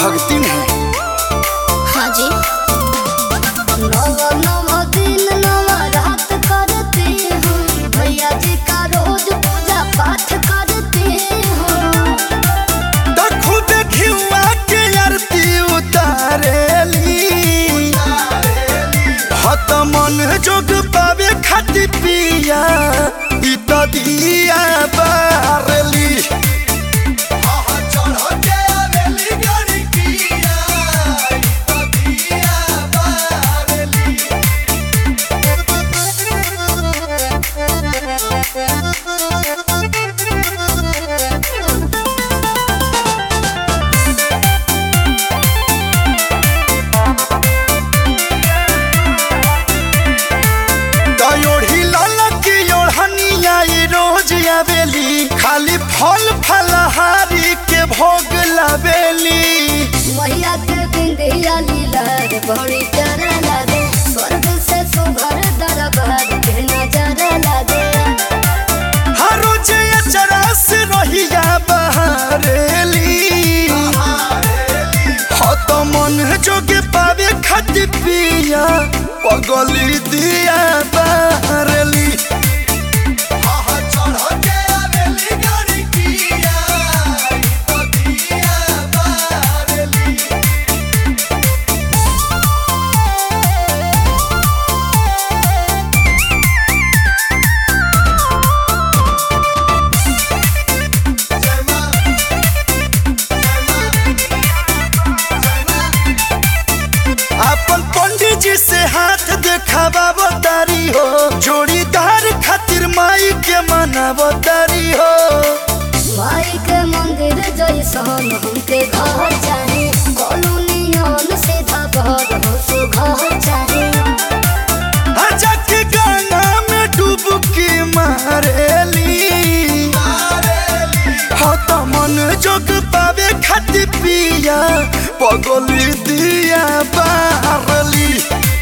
भक्ति में हाँ जी नव नव दिन नव रात करते हैं भैया जी का रोज पूजा पाठ करते हैं तो खुद घिउआ के आरती उतारेली हत मन जोग पावे खातिर पिया ई तो दिया बारली दयोढ़ी ललकी ओढ़निया ई रोज आवेली खाली फल फलहारी के भोग लावेली मैया के बिंदिया लीला रे बड़ी प्यारा लागे स्वर्ग से सुभर दरबार के नजारा लागे हर रोज अचरा से रहिया बहारेली हो तो मन जोगे पावे खातिर पिया पगली दिया बहारेली अपन पंडित जी से हाथ देखावा बतारी हो जोड़ीदार खातिर माई के मनावा तारी हो माई के मंदिर जैसन हमके घर चाहे कॉलोनियन सीधा घर हो सो घर चाहे आजा के गाना में डुबकी मारेली हो तो मन जोग पावे खातिर पिया पगली दिया बारली